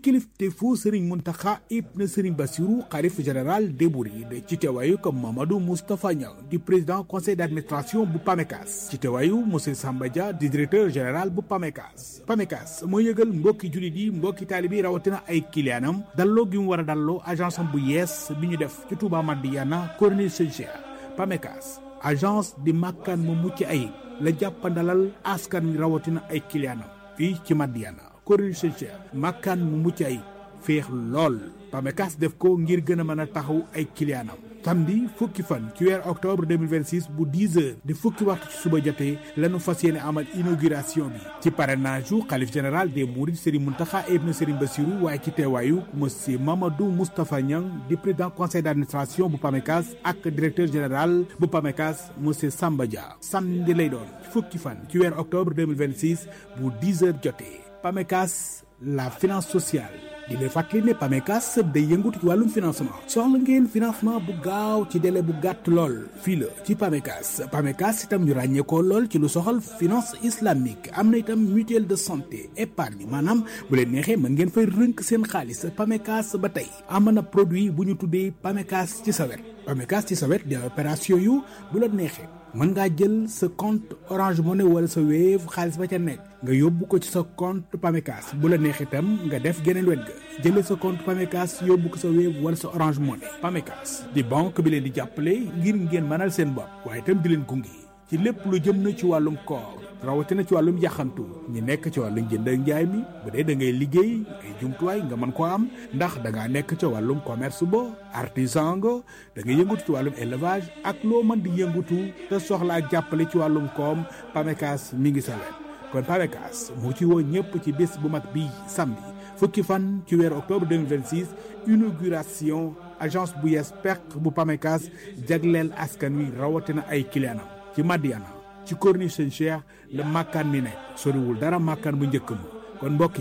kilifteefu Serigne Mountakha ibn Serigne Bassirou xalif général des Mourides ci teewaayu comme Mamadou Moustapha Niang di président conseil d'administration bu PAMECAS ci teewaayu monsieur Samba Dia di directeur général bu PAMECAS PAMECAS moo yëgal mbokki jullit yi mbokki taalibi rawatina ay kiliyaanam dalloo gi mu war a dalloo agence am bu yees bi ñu def ci Touba Madiyana Corniche Saint-Cheikh PAMECAS agence di màkkaan mu mucc ayib la jàppandalal askan wi rawatina ay kiliyaanam fii ci Madiyana Corniche Saint-Cheikh màkkaan mu mucc ayib féex lool PAMECAS def ko ngir gën a mën a taxaw ay kiliyaanam samedi fukki fan ci weer octobre 2026 bu 10 heures di fukki waxtu ci suba jotee lañu fas yéene amal inauguration bi ci parrainage yu xalif général des mourides Serigne Mountakha ibn Serigne Bassirou waaye ci teewaayu monsieur Mamadou Moustapha Niang di président conseil d'administration bu PAMECAS ak directeur général bu PAMECAS monsieur Samba Dia samedi lay doon fukki fan ci weer octobre 2026 bu 10 heures jotee PAMECAS la finance sociale di leen fàttali ne PAMECAS day yëngatu ci wàllum financement soxla ngeen financement bu gaaw ci délai bu gàtt lool fii la ci PAMECAS PAMECAS itam ñu ràññeekoo lool ci lu soxal finance islamique am na itam mutuelle de santé épargne maanaam bu leen neexee mën ngeen fay rënk seen xaalis PAMECAS ba tey am na produit bu ñu tuddee PAMECAS ci sa wet PAMECAS ci sa wet di opération yu bu la neexee mën ngaa jël sa compte Orange Money wala sa Wave xaalis ba ca nekk nga yóbbu ko ci sa compte PAMECAS bu la neex itam nga def geneen wet ga jëlee sa compte PAMECAS yóbbu ko sa Wave wala sa Orange Money PAMECAS di banque bi leen di jàppale ngir ngeen mënal seen bopp waaye itam di leen gunge ci lépp lu jëm na ci wàllum koor rawatina ci wàllum yaxantu ñi nekk ci wàllum jënd ak njaay mi bu dee da ngay liggéey ay jumtuwaay nga mën koo am ndax da ngaa nekk ca wàllum commerce ba artisan nga da nga yëngatu ci wàllum élevage ak loo mën di yëngatu te soxla ak jàppale ci wàllum koom PAMECAS mi ngi sa wet kon PAMECAS moo ci woo ñëpp ci bés bu mag bii samedi fukki fan ci weeru octobre 2026 inauguration agence bu yees peq bu PAMECAS jagleel askan wi rawatina ay clientam ci Madiana ci Corniche Saint-Cheikh la màkkaan mi nekk soriwul dara màkkaan bu njëkk ma kon mbokk